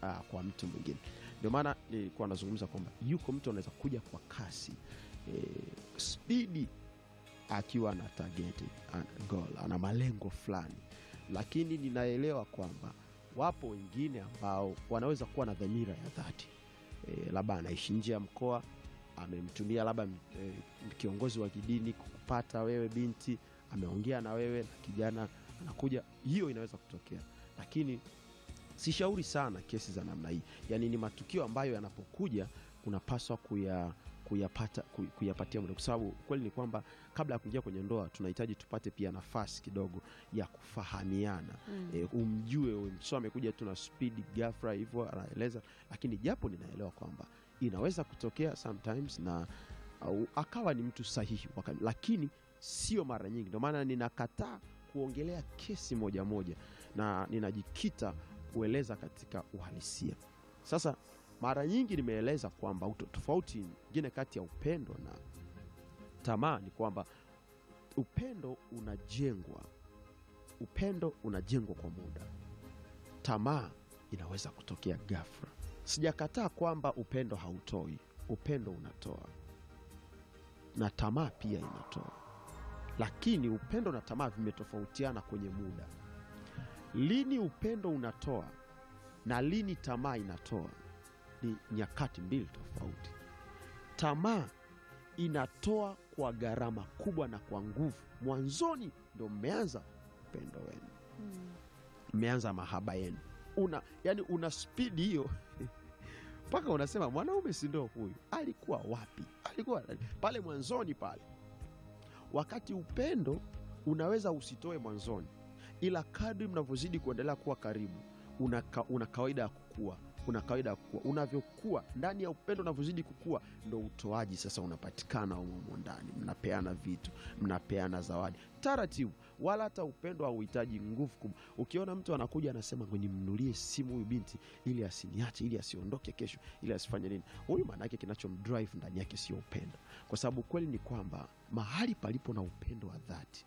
uh, kwa mtu mwingine. Ndio maana nilikuwa nazungumza kwamba yuko mtu anaweza kuja kwa kasi e, spidi akiwa ana target ana goal, ana malengo fulani, lakini ninaelewa kwamba wapo wengine ambao wanaweza kuwa na dhamira ya dhati e, labda anaishi nje ya mkoa, amemtumia labda e, kiongozi wa kidini kukupata wewe binti, ameongea na wewe na kijana anakuja, hiyo inaweza kutokea, lakini sishauri sana kesi za namna hii. Yani ni matukio ambayo yanapokuja unapaswa kuya kuyapata kuy- kuyapatia muda, kwa sababu kweli ni kwamba kabla ya kuingia kwenye ndoa tunahitaji tupate pia nafasi kidogo ya kufahamiana Mm. e, umjue huyu mtu. so amekuja tu na speed ghafla hivyo anaeleza, lakini japo ninaelewa kwamba inaweza kutokea sometimes na au, akawa ni mtu sahihi wakati, lakini sio mara nyingi. Ndio maana ninakataa kuongelea kesi moja moja na ninajikita kueleza katika uhalisia. Sasa mara nyingi nimeeleza kwamba uto- tofauti nyingine kati ya upendo na tamaa ni kwamba upendo unajengwa, upendo unajengwa kwa muda, tamaa inaweza kutokea ghafla. Sijakataa kwamba upendo hautoi, upendo unatoa na tamaa pia inatoa, lakini upendo na tamaa vimetofautiana kwenye muda. Lini upendo unatoa na lini tamaa inatoa ni nyakati mbili tofauti. Tamaa inatoa kwa gharama kubwa na kwa nguvu. Mwanzoni ndo mmeanza upendo wenu, Mm. mmeanza mahaba yenu, una yani una spidi hiyo mpaka unasema mwanaume si ndo huyu, alikuwa wapi? Alikuwa nani? pale mwanzoni pale. Wakati upendo unaweza usitoe mwanzoni, ila kadri mnavyozidi kuendelea kuwa karibu, una, ka, una kawaida ya kukua una kawaida ya kukua. Unavyokuwa ndani ya upendo, unavyozidi kukua, ndo utoaji sasa unapatikana humo humo ndani. Mnapeana vitu, mnapeana zawadi taratibu, wala hata upendo hauhitaji nguvu kubwa. Ukiona mtu anakuja anasema nimnunulie simu huyu binti ili asiniache, ili asiondoke kesho, ili asifanye nini, huyu maana yake kinachomdrive ndani yake sio upendo, kwa sababu kweli ni kwamba mahali palipo na upendo wa dhati,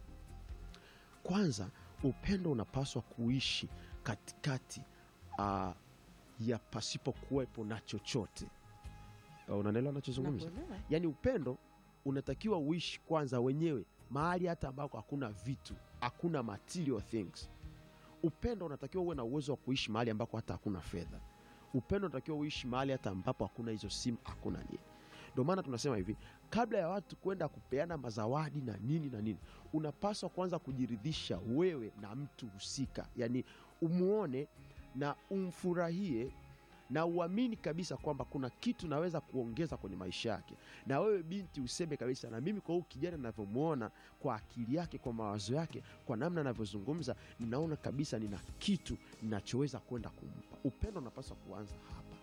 kwanza upendo unapaswa kuishi katikati uh, ya pasipo kuwepo na chochote. Uh, Unanielewa nachozungumza? Nakuelewa. Yaani upendo unatakiwa uishi kwanza wenyewe mahali hata ambako hakuna vitu, hakuna material things. Upendo unatakiwa uwe na uwezo wa kuishi mahali ambako hata hakuna fedha. Upendo unatakiwa uishi mahali hata ambapo hakuna hizo simu, hakuna nini. Ndio maana tunasema hivi, kabla ya watu kwenda kupeana mazawadi na nini na nini, unapaswa kwanza kujiridhisha wewe na mtu husika, yaani umuone na umfurahie na uamini kabisa kwamba kuna kitu naweza kuongeza kwenye maisha yake, na wewe binti useme kabisa, na mimi kwa huyu kijana ninavyomwona, kwa akili yake, kwa mawazo yake, kwa namna anavyozungumza, ninaona kabisa nina kitu ninachoweza kwenda kumpa. Upendo unapaswa kuanza hapa,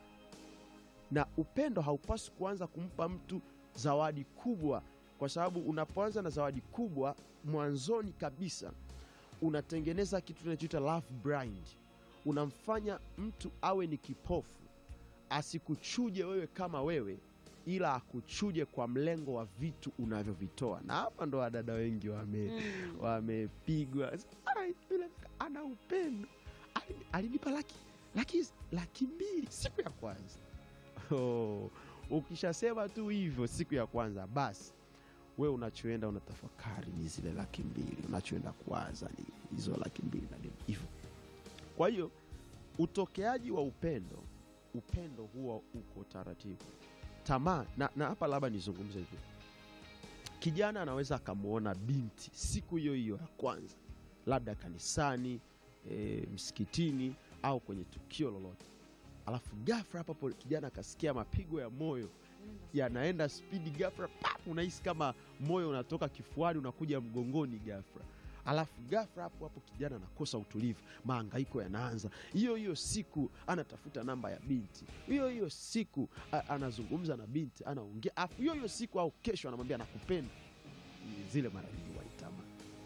na upendo haupaswi kuanza kumpa mtu zawadi kubwa, kwa sababu unapoanza na zawadi kubwa mwanzoni kabisa unatengeneza kitu tunachoita love blind unamfanya mtu awe ni kipofu, asikuchuje wewe kama wewe, ila akuchuje kwa mlengo wa vitu unavyovitoa. Na hapa ndo wadada wengi wame Mm. wamepigwa. Ai, yule ana upendo, Ali- alinipa laki laki laki mbili siku ya kwanza. Oh, ukishasema tu hivyo siku ya kwanza, basi we unachoenda unatafakari ni zile laki mbili, unachoenda kuwaza ni hizo laki mbili na nini hivyo. Kwa hiyo utokeaji wa upendo, upendo huwa uko taratibu. Tamaa na, na hapa labda nizungumze hivi, kijana anaweza akamwona binti siku hiyo hiyo ya kwanza, labda kanisani, e, msikitini au kwenye tukio lolote, alafu ghafla hapo hapo kijana akasikia mapigo ya moyo yanaenda spidi ghafla, pap, unahisi kama moyo unatoka kifuani unakuja mgongoni ghafla, alafu ghafla hapo hapo kijana anakosa utulivu, mahangaiko yanaanza. Hiyo hiyo siku anatafuta namba ya binti, hiyo hiyo siku a, anazungumza na binti, anaongea, alafu hiyo hiyo siku au kesho anamwambia nakupenda. Zile mara nyingi waitamaa.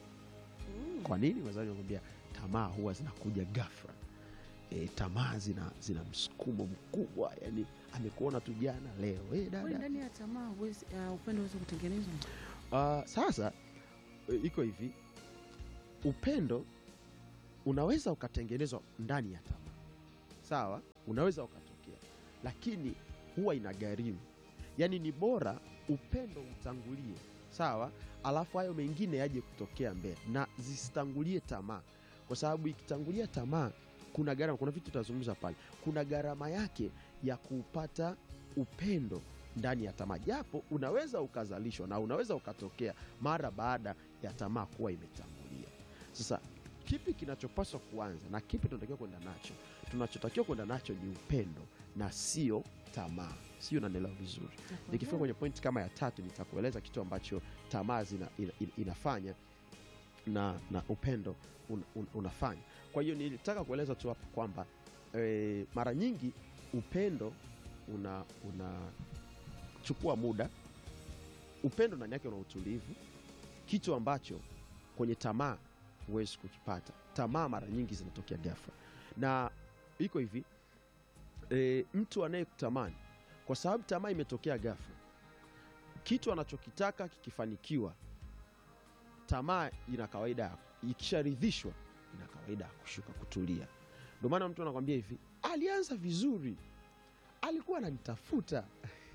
Mm. Kwa nini? Wazazi wanakwambia tamaa huwa zinakuja ghafla. E, tamaa zina, zina msukumo mkubwa, yani amekuona tu jana leo, e, Kwani dada ndani ya tamaa huwezi- uh, upendo huwezi kutengenezwa? Ah, sasa e, iko hivi, upendo unaweza ukatengenezwa ndani ya tamaa, sawa, unaweza ukatokea, lakini huwa ina gharimu. Yaani ni bora upendo utangulie, sawa, alafu hayo mengine yaje kutokea mbele, na zisitangulie tamaa, kwa sababu ikitangulia tamaa kuna gharama. Kuna vitu tutazungumza pale, kuna gharama yake ya kupata upendo ndani ya tamaa, japo unaweza ukazalishwa na unaweza ukatokea mara baada ya tamaa kuwa imetangulia. Sasa kipi kinachopaswa kuanza na kipi tunatakiwa kwenda nacho? Tunachotakiwa kwenda nacho ni upendo na sio tamaa, sio? Unanielewa vizuri? Nikifika kwenye pointi kama ya tatu, nitakueleza kitu ambacho tamaa zina, ina, ina, inafanya na, na upendo un, un, unafanya. Kwa hiyo nilitaka kueleza tu hapo kwamba e, mara nyingi upendo una unachukua muda. Upendo ndani yake una utulivu, kitu ambacho kwenye tamaa huwezi kukipata. Tamaa mara nyingi zinatokea ghafla, na iko hivi e, mtu anayekutamani kwa sababu tamaa imetokea ghafla, kitu anachokitaka kikifanikiwa, tamaa ina kawaida ya ikisharidhishwa, ina kawaida ya kushuka, kutulia. Ndio maana mtu anakwambia hivi, alianza vizuri, alikuwa ananitafuta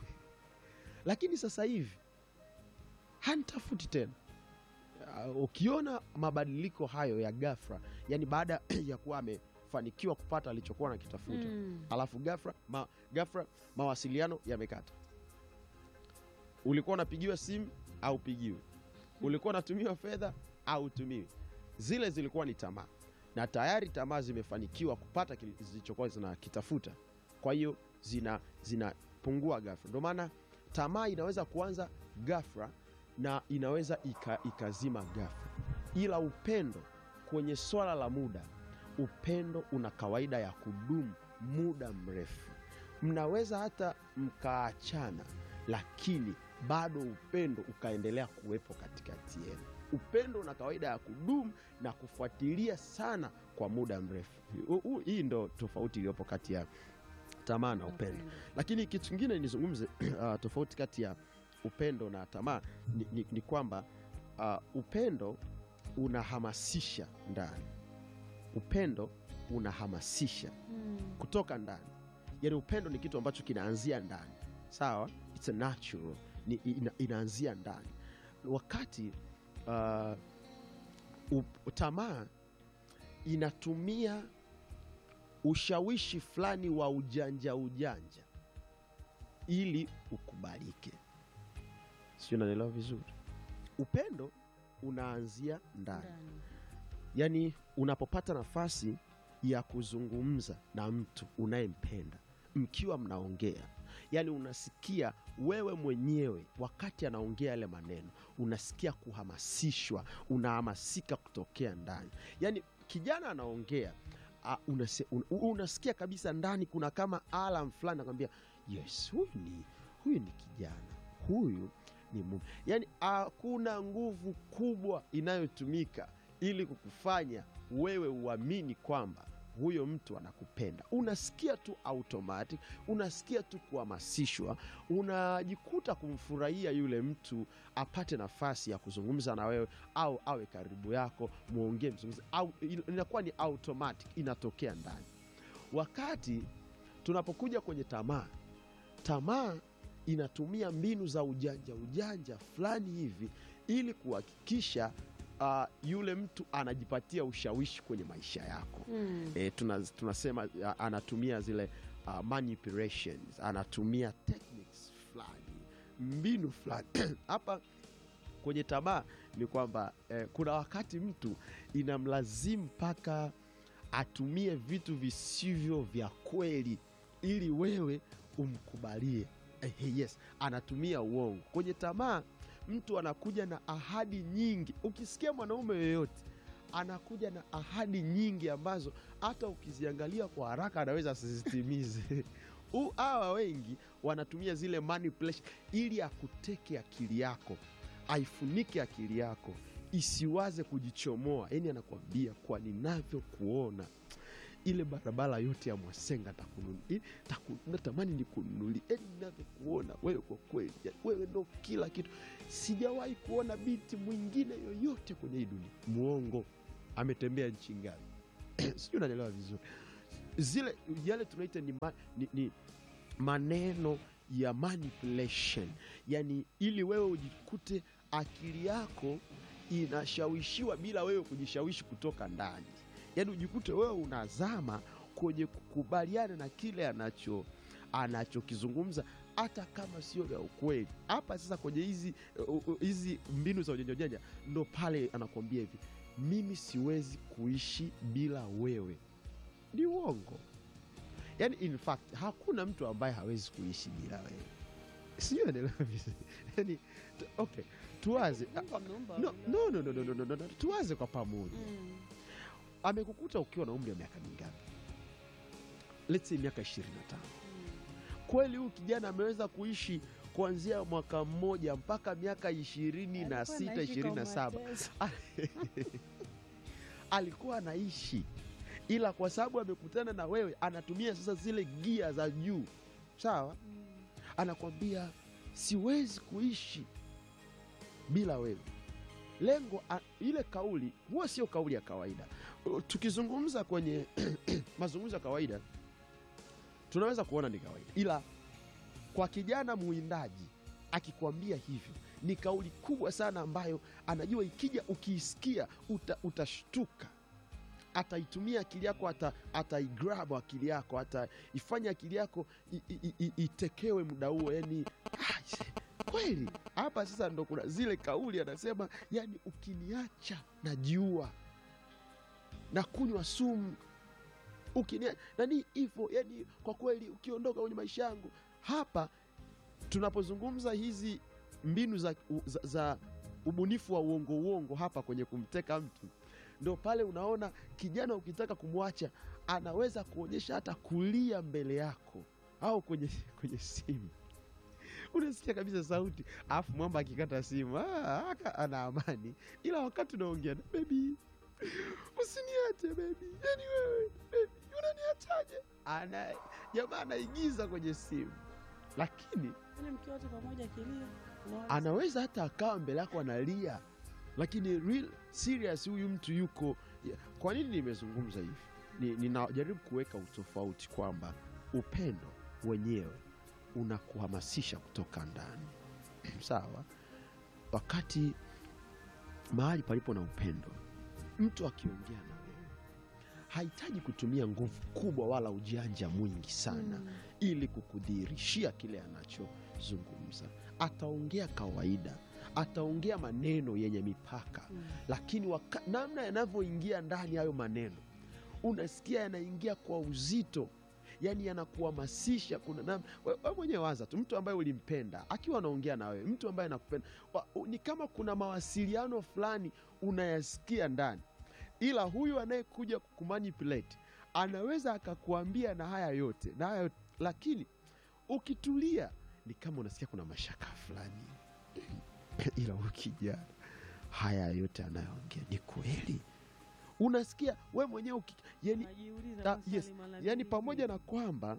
lakini sasa hivi hanitafuti tena. Uh, ukiona mabadiliko hayo ya ghafla, yani baada ya kuwa amefanikiwa kupata alichokuwa anakitafuta Mm. alafu ghafla ma, ghafla mawasiliano yamekata. Ulikuwa unapigiwa simu au pigiwe, ulikuwa unatumiwa fedha au utumiwi. Zile zilikuwa ni tamaa, na tayari tamaa zimefanikiwa kupata kile zilichokuwa zinakitafuta, kwa hiyo zina zinapungua ghafla. Ndio maana tamaa inaweza kuanza ghafla na inaweza ika, ikazima ghafla, ila upendo kwenye swala la muda, upendo una kawaida ya kudumu muda mrefu. Mnaweza hata mkaachana, lakini bado upendo ukaendelea kuwepo katikati yenu. Upendo una kawaida ya kudumu na kufuatilia sana kwa muda mrefu. Hu- hu- Hii ndo tofauti iliyopo kati ya tamaa na upendo. Lakini kitu kingine nizungumze, uh, tofauti kati ya upendo na tamaa ni, ni, ni kwamba uh, upendo unahamasisha ndani. Upendo unahamasisha Mm. kutoka ndani, yaani upendo ni kitu ambacho kinaanzia ndani, sawa, it's a natural, ni, ina, inaanzia ndani, wakati uh, up- tamaa inatumia ushawishi fulani wa ujanja ujanja ili ukubalike. Sio, unanielewa vizuri? Upendo unaanzia ndani, Ndani. yaani unapopata nafasi ya kuzungumza na mtu unayempenda mkiwa mnaongea, yaani unasikia wewe mwenyewe wakati anaongea yale maneno, unasikia kuhamasishwa, unahamasika kutokea ndani. Yaani kijana anaongea uh, unasi, un, unasikia kabisa ndani kuna kama alam fulani nakwambia, yes, huyu ni huyu ni kijana, huyu ni mume. Yaani hakuna nguvu kubwa inayotumika ili kukufanya wewe uamini kwamba huyo mtu anakupenda. Unasikia tu automatic, unasikia tu kuhamasishwa, unajikuta kumfurahia yule mtu apate nafasi ya kuzungumza na wewe au awe karibu yako, mwongee, mzungumze, au inakuwa ni automatic, inatokea ndani. Wakati tunapokuja kwenye tamaa, tamaa inatumia mbinu za ujanja ujanja fulani hivi ili kuhakikisha uh, yule mtu anajipatia ushawishi kwenye maisha yako. Mm. E, tuna, tunasema uh, anatumia zile uh, manipulations, anatumia techniques fulani, mbinu fulani hapa kwenye tamaa ni kwamba eh, kuna wakati mtu inamlazimu mpaka atumie vitu visivyo vya kweli ili wewe umkubalie. Eh, yes, anatumia uongo kwenye tamaa. Mtu anakuja na ahadi nyingi. Ukisikia mwanaume yoyote anakuja na ahadi nyingi ambazo hata ukiziangalia kwa haraka anaweza asizitimize. U- Hawa wengi wanatumia zile manipulation ili akuteke akili yako, aifunike akili yako isiwaze kujichomoa. Yani anakwambia kwa ninavyokuona ile barabara yote ya Mwasenga takununu- i- taku- natamani nikununulie, yani ninavyokuona wewe, kwa kweli ya- wewe ndo kila kitu. Sijawahi kuona binti mwingine yoyote kwenye hii dunia. Mwongo. Ametembea nchi ngapi? Sijui unanielewa vizuri. zile yale tunaita ni, ma, ni, ni maneno ya manipulation yani ili wewe ujikute akili yako inashawishiwa bila wewe kujishawishi kutoka ndani yani ujikute wewe unazama kwenye kukubaliana na kile anacho anachokizungumza hata kama sio vya ukweli hapa sasa kwenye hizi uh, uh, hizi mbinu za ujanja ujanja ndo pale anakuambia hivi mimi siwezi kuishi bila wewe ni uongo yani in fact hakuna mtu ambaye hawezi kuishi bila wewe sijui naelewa vizuri yani tu- okay tuwaze Mungu ameumba no, wawili no, no, no, no, no, no, no, no. tuwaze kwa pamoja Mm. amekukuta ukiwa na umri wa miaka mingapi let's say miaka ishirini na tano Mm. kweli huyu kijana ameweza kuishi kuanzia mwaka mmoja mpaka miaka ishirini na Alikuwa sita anaishi ishirini na kwa saba mateso. alikuwa anaishi ila kwa sababu amekutana na wewe anatumia sasa zile gia za juu sawa Mm. anakwambia siwezi kuishi bila wewe lengo a, ile kauli huwa sio kauli ya kawaida Uh, tukizungumza kwenye mazungumzo ya kawaida tunaweza kuona ni kawaida ila kwa kijana muwindaji akikwambia hivyo ni kauli kubwa sana ambayo anajua ikija ukiisikia uta, utashtuka ataitumia akili yako ata, ataigrab akili yako ataifanya akili yako i- i- i- itekewe muda huo yani ah, se- kweli hapa sasa ndo kuna zile kauli anasema yani ukiniacha najiua na kunywa sumu ukinia nani hivyo yani kwa kweli ukiondoka kwenye maisha yangu hapa tunapozungumza hizi mbinu za, za, za ubunifu wa uongo uongo hapa kwenye kumteka mtu ndo pale unaona kijana ukitaka kumwacha anaweza kuonyesha hata kulia mbele yako au kwenye, kwenye simu unasikia kabisa sauti alafu mwamba akikata simu ah, aka- ana amani ila wakati unaongea na bebi usiniache bebi yani wewe bebi unaniachaje ana jamaa anaigiza kwenye simu lakini Yaani mkiwa wote pamoja akilia unaona anaweza hata akawa mbele yako analia lakini real serious huyu mtu yuko ya- kwa nini nimezungumza hivi Ni- ninajaribu kuweka utofauti kwamba upendo wenyewe unakuhamasisha kutoka ndani sawa wakati mahali palipo na upendo mtu akiongea na wewe hahitaji kutumia nguvu kubwa wala ujanja mwingi sana Mm. ili kukudhihirishia kile anachozungumza ataongea kawaida ataongea maneno yenye mipaka Mm. lakini waka, namna yanavyoingia ndani hayo maneno unasikia yanaingia kwa uzito yani yanakuhamasisha kuna nam we, we mwenyewe waza tu mtu ambaye ulimpenda akiwa anaongea na wewe mtu ambaye anakupenda wa- u- ni kama kuna mawasiliano fulani unayasikia ndani ila huyu anayekuja kukumanipulate anaweza akakuambia na haya yote na haya yote lakini ukitulia ni kama unasikia kuna mashaka fulani ila huyu kijana haya yote anayoongea ni kweli unasikia we mwenyewe uki- yani, Unajiuliza ta- maswali yes, mara yani mbili. pamoja na kwamba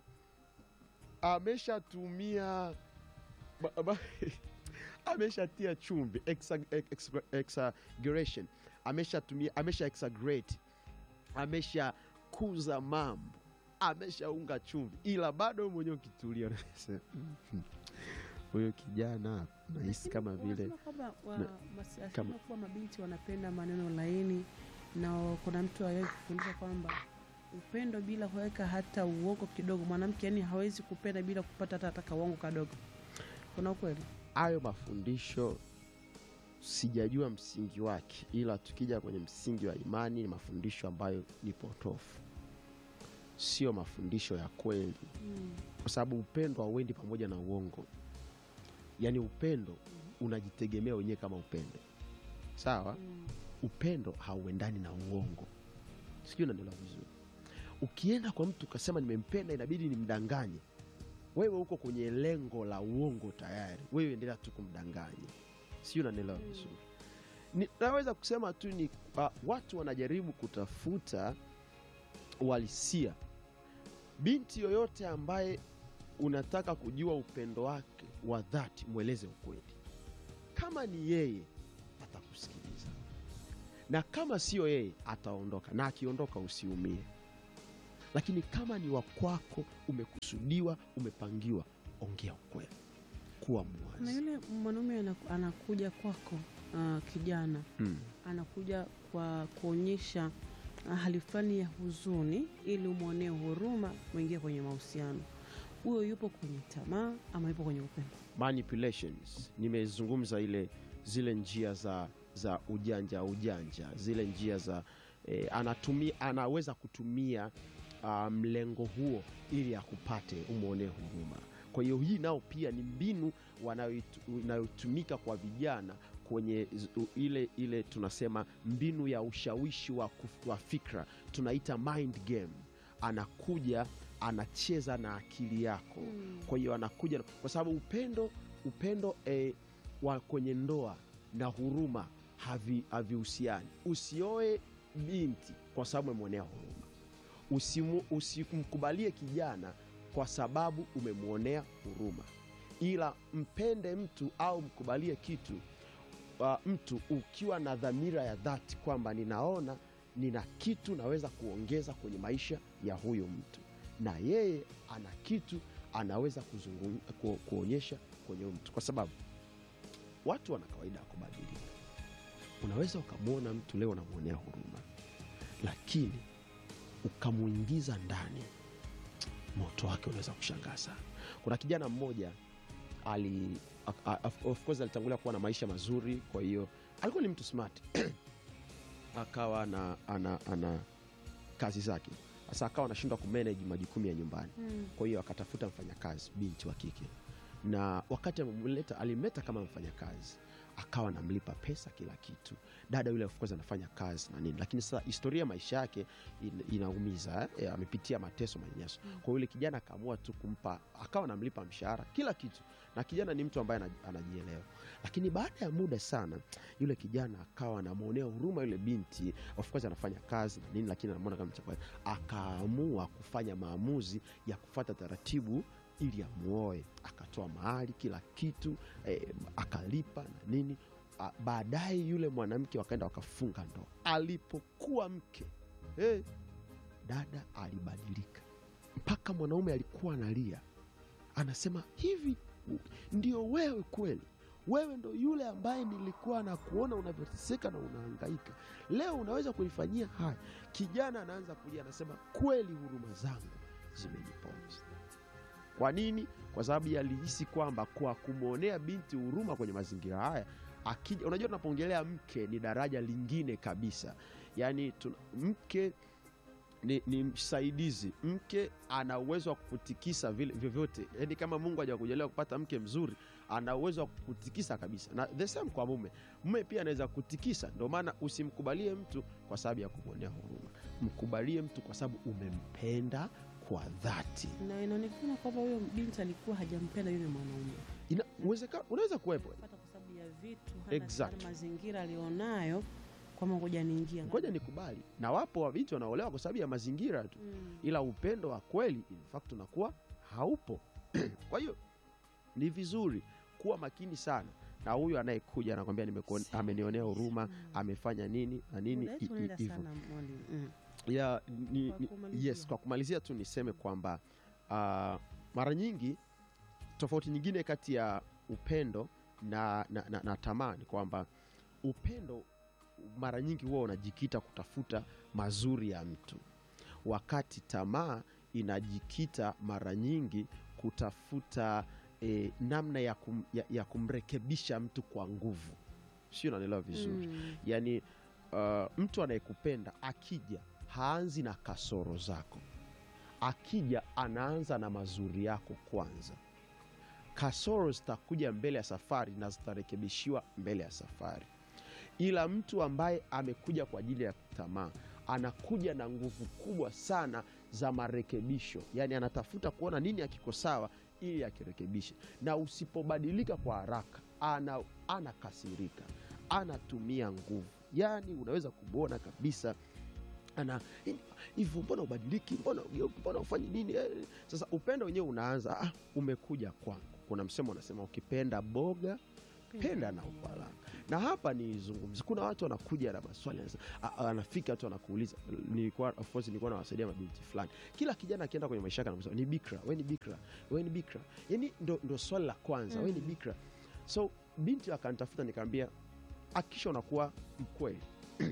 ameshatumia ba- ba- ameshatia chumvi exa- ex- exaggeration ameshatumia amesha exaggerate ameshakuza mambo ameshaunga chumvi ila bado wewe mwenyewe ukitulia unasema, "Mhm, huyo kijana nahisi Lakini kama vile wanasema kwamba wa- na- masi- kama- asilimia kubwa mabinti wanapenda maneno laini na kuna mtu aliwahi kufundisha kwamba upendo bila kuweka hata uongo kidogo mwanamke yani hawezi kupenda bila kupata hata hata kauongo kadogo kuna ukweli hayo mafundisho sijajua msingi wake ila tukija kwenye msingi wa imani ni mafundisho ambayo ni potofu sio mafundisho ya kweli mm. kwa sababu upendo hauendi pamoja na uongo yaani upendo unajitegemea wenyewe kama upendo sawa Mm. upendo hauendani na uongo sijui unaelewa vizuri ukienda kwa mtu ukasema nimempenda inabidi nimdanganye wewe uko kwenye lengo la uongo tayari wewe endelea tu kumdanganya sijui unanielewa Mm. vizuri Ni- naweza kusema tu ni uh, watu wanajaribu kutafuta uhalisia binti yoyote ambaye unataka kujua upendo wake wa dhati mweleze ukweli kama ni yeye atakusikiliza na kama sio yeye ataondoka na akiondoka usiumie lakini kama ni wa kwako umekusudiwa umepangiwa ongea ukweli kuwa na mwazi yule mwanaume anaku- anakuja kwako ah, kijana mm. anakuja kwa kuonyesha ah, hali fulani ya huzuni ili umwonee huruma mwingie kwenye mahusiano huyo yupo kwenye tamaa ama yupo kwenye upendo manipulations nimezungumza ile zile njia za za ujanja ujanja zile njia za eh, anatumia anaweza kutumia uh, mlengo huo ili akupate umwonee huruma kwa hiyo hii nao pia ni mbinu wanayoitu- inayotumika kwa vijana kwenye z- u- ile ile tunasema mbinu ya ushawishi wa, kuf- wa fikra tunaita mind game anakuja anacheza na akili yako kwa hiyo anakuja na- kwa sababu upendo upendo eh, wa kwenye ndoa na huruma havi- havihusiani usioe binti kwa sababu umemwonea huruma Usimu- usimkubalie kijana kwa sababu umemwonea huruma ila mpende mtu au mkubalie kitu uh, mtu ukiwa na dhamira ya dhati kwamba ninaona nina kitu naweza kuongeza kwenye maisha ya huyu mtu na yeye ana kitu anaweza kuzungum, ku, kuonyesha kwenye huyu mtu kwa sababu watu wana kawaida ya kubadilika unaweza ukamwona mtu leo unamwonea huruma lakini ukamwingiza ndani moto wake unaweza kushangaa sana kuna kijana mmoja ali a- a- of course alitangulia kuwa na maisha mazuri kwa hiyo alikuwa ni mtu smart akawa na ana, ana kazi zake sasa akawa anashindwa kumanage majukumu ya nyumbani kwa hiyo akatafuta mfanyakazi binti wa kike na wakati amemleta alimleta kama mfanyakazi akawa anamlipa pesa kila kitu dada yule of course anafanya kazi na nini lakini sasa historia ya maisha yake in, inaumiza eh? Eh, amepitia mateso manyanyaso Mm. kwa yule kijana akaamua tu kumpa akawa anamlipa mshahara kila kitu na kijana ni mtu ambaye ana- anajielewa lakini baada ya muda sana yule kijana akawa anamwonea huruma yule binti of course anafanya kazi na nini lakini anamwona kama mchapa akaamua kufanya maamuzi ya kufata taratibu ili amuoe akatoa mahali kila kitu eh, akalipa na nini Ah, baadaye yule mwanamke wakaenda wakafunga ndoa alipokuwa mke eh, dada alibadilika mpaka mwanaume alikuwa analia anasema hivi u- ndio wewe kweli wewe ndo yule ambaye nilikuwa na kuona unavyoteseka na unahangaika leo unaweza kunifanyia haya kijana anaanza kulia anasema kweli huruma zangu zimeniponza kwa nini kwa sababu alihisi kwamba kwa kumwonea binti huruma kwenye mazingira haya akija unajua tunapoongelea mke ni daraja lingine kabisa yaani tuna- mke ni, ni msaidizi mke ana uwezo wa kukutikisa vile vyovyote yaani kama mungu hajakujalia kupata mke mzuri ana uwezo wa kukutikisa kabisa na the same kwa mume mume pia anaweza kutikisa ndio maana usimkubalie mtu kwa sababu ya kumwonea huruma mkubalie mtu kwa sababu umempenda kwa dhati na inaonekana kwamba huyo binti alikuwa hajampenda yule mwanaume Ina, uwezeka, unaweza kuwepo pata kwa sababu ya vitu hana Exact. hana mazingira alionayo kwamba ngoja niingia ngoja nikubali na wapo wabinti wanaolewa kwa sababu ya mazingira tu Mm. ila upendo wa kweli in fact unakuwa haupo kwa hiyo ni vizuri kuwa makini sana na huyu anayekuja anakwambia nimekuone- amenionea huruma Mm. amefanya nini na nini Muda wetu i- i- unaenda hivyo sana mwalimu Mm. ya ni, Kwa ni, kumalizia. yes kwa kumalizia tu niseme kwamba uh, mara nyingi tofauti nyingine kati ya upendo na, na, na, na tamaa ni kwamba upendo mara nyingi huwa unajikita kutafuta mazuri ya mtu wakati tamaa inajikita mara nyingi kutafuta eh, namna ya, kum, ya, ya kumrekebisha mtu kwa nguvu sio unanielewa vizuri Mm. yaani uh, mtu anayekupenda akija haanzi na kasoro zako akija anaanza na mazuri yako kwanza kasoro zitakuja mbele ya safari na zitarekebishiwa mbele ya safari ila mtu ambaye amekuja kwa ajili ya tamaa anakuja na nguvu kubwa sana za marekebisho yaani anatafuta kuona nini akiko sawa ili akirekebishe na usipobadilika kwa haraka ana anakasirika anatumia nguvu yaani unaweza kumwona kabisa ana hivyo mbona ubadiliki mbona ugeuki mbona ufanyi nini Eh, sasa upendo wenyewe unaanza ah, umekuja kwangu kuna msemo unasema ukipenda boga penda na upalanga na hapa nizungumzi kuna watu wanakuja na maswali anasema- a- a- anafika tu anakuuliza nilikuwa of course nilikuwa nawasaidia mabinti fulani kila kijana akienda kwenye maisha yake anakusema ni bikra we ni bikra we ni bikra yani ndo, ndo swali la kwanza mm. we ni Mm. bikra so binti akanitafuta nikaambia akisha unakuwa mkweli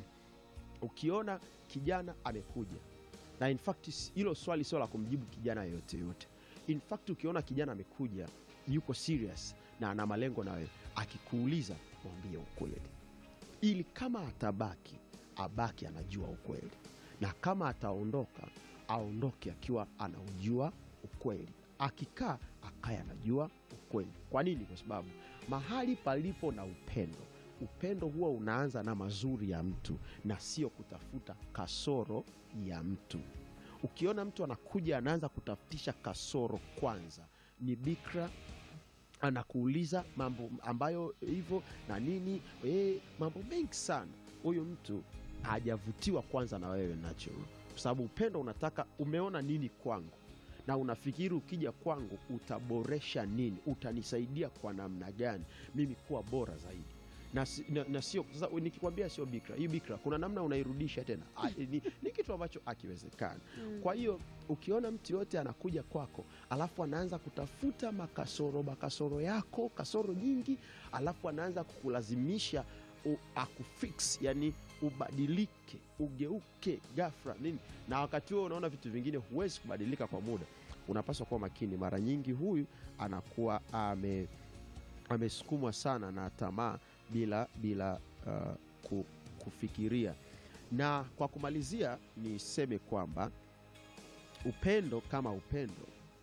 ukiona kijana amekuja na in fact s- hilo swali sio la kumjibu kijana yoyote yote in fact ukiona kijana amekuja yuko serious na ana malengo na wewe akikuuliza mwambie ukweli ili kama atabaki abaki anajua ukweli na kama ataondoka aondoke akiwa anaujua ukweli akikaa akaye anajua ukweli kwa nini kwa sababu mahali palipo na upendo upendo huwa unaanza na mazuri ya mtu na sio kutafuta kasoro ya mtu ukiona mtu anakuja anaanza kutafutisha kasoro kwanza ni bikra anakuuliza mambo ambayo hivyo na nini e, mambo mengi sana huyu mtu hajavutiwa kwanza na wewe nacho kwa sababu upendo unataka umeona nini kwangu na unafikiri ukija kwangu utaboresha nini utanisaidia kwa namna gani mimi kuwa bora zaidi na, si- na, na sio sasa nikikwambia sio bikra hii bikra kuna namna unairudisha tena A, ni, ni kitu ambacho akiwezekana Mm. kwa hiyo ukiona mtu yote anakuja kwako alafu anaanza kutafuta makasoro makasoro yako kasoro nyingi alafu anaanza kukulazimisha u- akufix yani ubadilike ugeuke gafra nini na wakati huo unaona vitu vingine huwezi kubadilika kwa muda unapaswa kuwa makini mara nyingi huyu anakuwa ame amesukumwa sana na tamaa bila bila uh, ku, kufikiria na kwa kumalizia niseme kwamba upendo kama upendo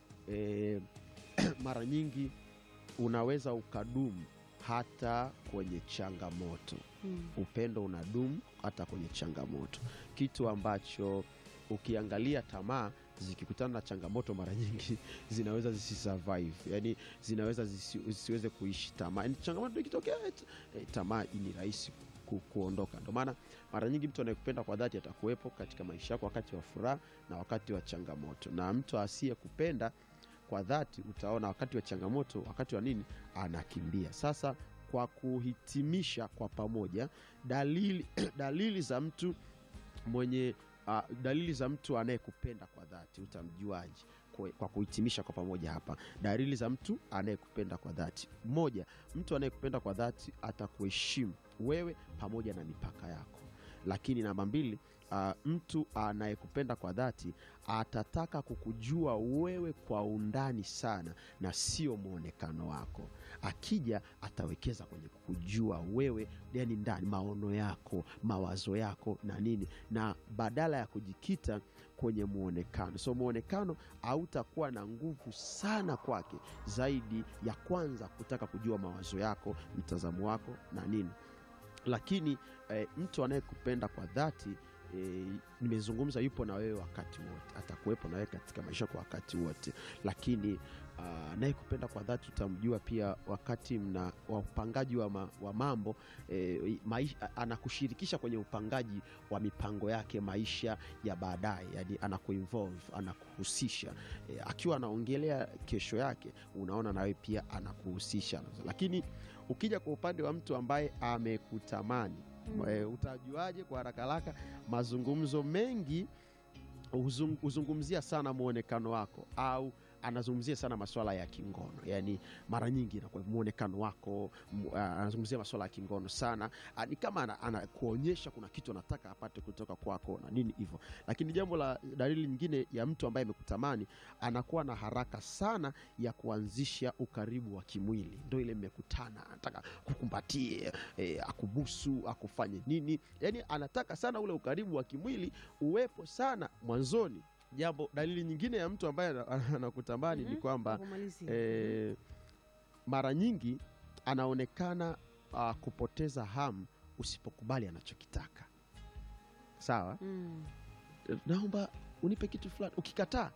e, mara nyingi unaweza ukadumu hata kwenye changamoto Mm. upendo unadumu hata kwenye changamoto kitu ambacho ukiangalia tamaa zikikutana na changamoto mara nyingi zinaweza zisisurvive yani zinaweza zisi, zisiweze kuishi tamaa yani changamoto ikitokea eh, eh, tamaa ni rahisi ku, kuondoka ndio maana mara nyingi mtu anayekupenda kwa dhati atakuwepo katika maisha yako wakati wa furaha na wakati wa changamoto na mtu asiyekupenda kwa dhati utaona wakati wa changamoto wakati wa nini anakimbia sasa kwa kuhitimisha kwa pamoja dalili, dalili za mtu mwenye uh, dalili za mtu anayekupenda kwa dhati utamjuaje Kwa- kwa kuhitimisha kwa pamoja hapa dalili za mtu anayekupenda kwa dhati moja mtu anayekupenda kwa dhati atakuheshimu wewe pamoja na mipaka yako lakini namba mbili uh, mtu anayekupenda kwa dhati atataka kukujua wewe kwa undani sana na sio mwonekano wako akija atawekeza kwenye kukujua wewe yani ndani maono yako mawazo yako na nini na badala ya kujikita kwenye mwonekano so mwonekano hautakuwa na nguvu sana kwake zaidi ya kwanza kutaka kujua mawazo yako mtazamo wako na nini lakini eh, mtu anayekupenda kwa dhati eh, nimezungumza yupo na wewe wakati wote atakuwepo na wewe katika maisha kwa wakati wote lakini ah, anayekupenda kwa dhati utamjua pia wakati mna wa upangaji wa, ma, wa mambo eh, maisha, anakushirikisha kwenye upangaji wa mipango yake maisha ya baadaye yani anakuinvolve anakuhusisha eh, akiwa anaongelea kesho yake unaona nawe pia anakuhusisha lakini ukija kwa upande wa mtu ambaye amekutamani Mm. e, utajuaje kwa haraka haraka mazungumzo mengi huzung- huzungumzia sana mwonekano wako au anazungumzia sana maswala ya kingono yaani mara nyingi inakuwa mwonekano wako m- ah, anazungumzia maswala ya kingono sana Ah, ni kama ana- anakuonyesha kuna kitu anataka apate kutoka kwako na nini hivyo lakini jambo la dalili nyingine ya mtu ambaye amekutamani anakuwa na haraka sana ya kuanzisha ukaribu wa kimwili ndo ile mmekutana anataka kukumbatie e, akubusu akufanye nini yaani anataka sana ule ukaribu wa kimwili uwepo sana mwanzoni jambo dalili nyingine ya mtu ambaye ana- anakutamani ni Mhm. kwamba Kwa kumalizia. e, mara nyingi anaonekana uh, kupoteza hamu usipokubali anachokitaka sawa Mm. naomba unipe kitu fulani ukikataa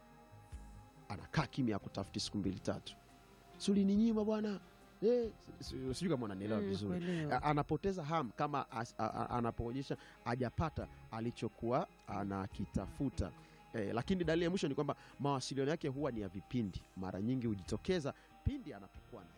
anakaa kimya akutafuti siku mbili tatu sulininyima bwana Eh, si- si- sijui kama unanielewa Mm, vizuri kuelewa. A- anapoteza hamu kama as- a- a- anapoonyesha hajapata alichokuwa anakitafuta eh, lakini dalili ya mwisho ni kwamba mawasiliano yake huwa ni ya vipindi mara nyingi hujitokeza pindi anapokuwa na jambo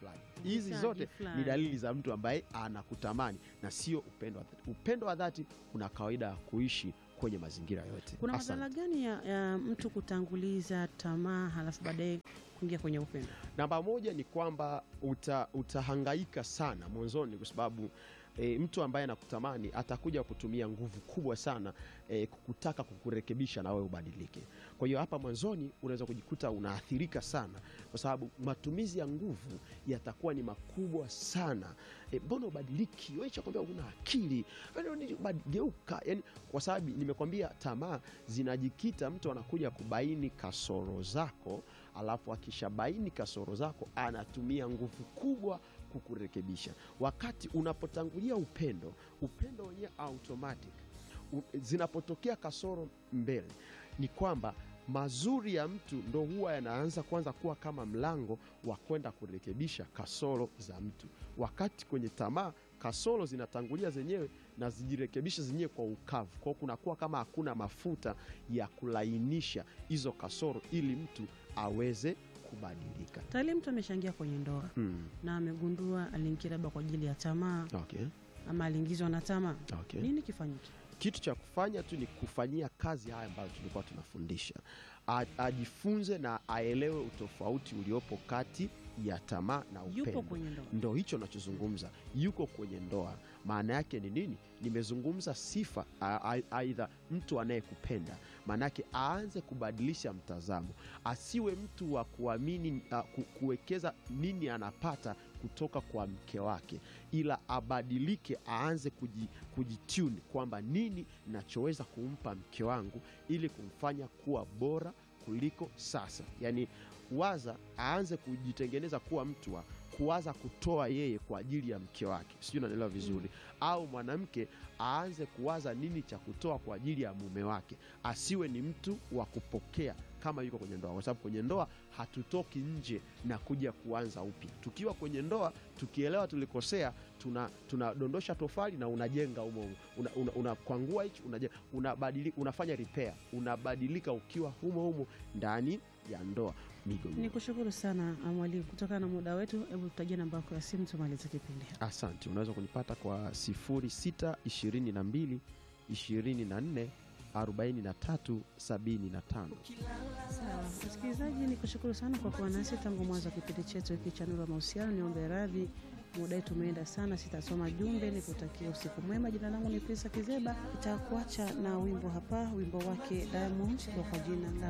fulani hizi Uhitaji zote ni fulani. dalili za mtu ambaye anakutamani na sio upendo wa dhati upendo wa dhati una kawaida ya kuishi kwenye mazingira yote kuna Asante. madhara gani ya, ya mtu kutanguliza tamaa halafu baadaye kuingia kwenye upendo namba moja ni kwamba uta, utahangaika sana mwanzoni kwa sababu e, mtu ambaye anakutamani atakuja kutumia nguvu kubwa sana e, kutaka kukurekebisha na wewe ubadilike kwa hiyo hapa mwanzoni unaweza kujikuta unaathirika sana kwa sababu matumizi ya nguvu yatakuwa ni makubwa sana e, mbona ubadiliki wewe chakwambia una akili Wewe ni- bad- geuka yani kwa sababu nimekwambia tamaa zinajikita mtu anakuja kubaini kasoro zako alafu akishabaini kasoro zako anatumia nguvu kubwa kukurekebisha wakati unapotangulia upendo upendo wenyewe automatic u- zinapotokea kasoro mbele ni kwamba mazuri ya mtu ndo huwa yanaanza kwanza kuwa kama mlango wa kwenda kurekebisha kasoro za mtu wakati kwenye tamaa kasoro zinatangulia zenyewe na zijirekebishe zenyewe kwa ukavu kwao kunakuwa kama hakuna mafuta ya kulainisha hizo kasoro ili mtu aweze kubadilika tayari mtu ameshaingia kwenye ndoa hmm. na amegundua aliingia labda kwa ajili ya tamaa okay. ama aliingizwa na tamaa Okay. nini kifanyike kitu cha kufanya tu ni kufanyia kazi haya ambayo tulikuwa tunafundisha A, ajifunze na aelewe utofauti uliopo kati ya tamaa na upendo yupo kwenye ndoa ndo hicho nachozungumza yuko kwenye ndoa maana yake ni nini nimezungumza sifa a- a- aidha mtu anayekupenda maana yake aanze kubadilisha mtazamo asiwe mtu wa kuamini a, ku, kuwekeza nini anapata kutoka kwa mke wake ila abadilike aanze kuji, kujitune kwamba nini nachoweza kumpa mke wangu ili kumfanya kuwa bora kuliko sasa yaani waza aanze kujitengeneza kuwa mtu wa kuwaza kutoa yeye kwa ajili ya mke wake sijui unaelewa vizuri au mwanamke aanze kuwaza nini cha kutoa kwa ajili ya mume wake asiwe ni mtu wa kupokea kama yuko kwenye ndoa kwa sababu kwenye ndoa hatutoki nje na kuja kuanza upya tukiwa kwenye ndoa tukielewa tulikosea tuna tunadondosha tofali na unajenga humo humo una, una, unakwangua hichi unajenga unabadili, unafanya repair unabadilika ukiwa humo humo ndani ya ndoa migo ni kushukuru sana mwalimu kutokana na muda wetu hebu tutajia namba yako ya simu tumalize kipindi asante unaweza kunipata kwa 06 22 24 43 75 Sawa, msikilizaji, ni kushukuru sana kwa kuwa nasi tangu mwanzo wa kipindi chetu hiki cha Nuru ya Mahusiano. Niombe radhi, muda wetu umeenda sana, sitasoma jumbe. Nikutakia usiku mwema. Jina langu ni Prisa Kizeba, itakuacha na wimbo hapa, wimbo wake Diamond kwa jina la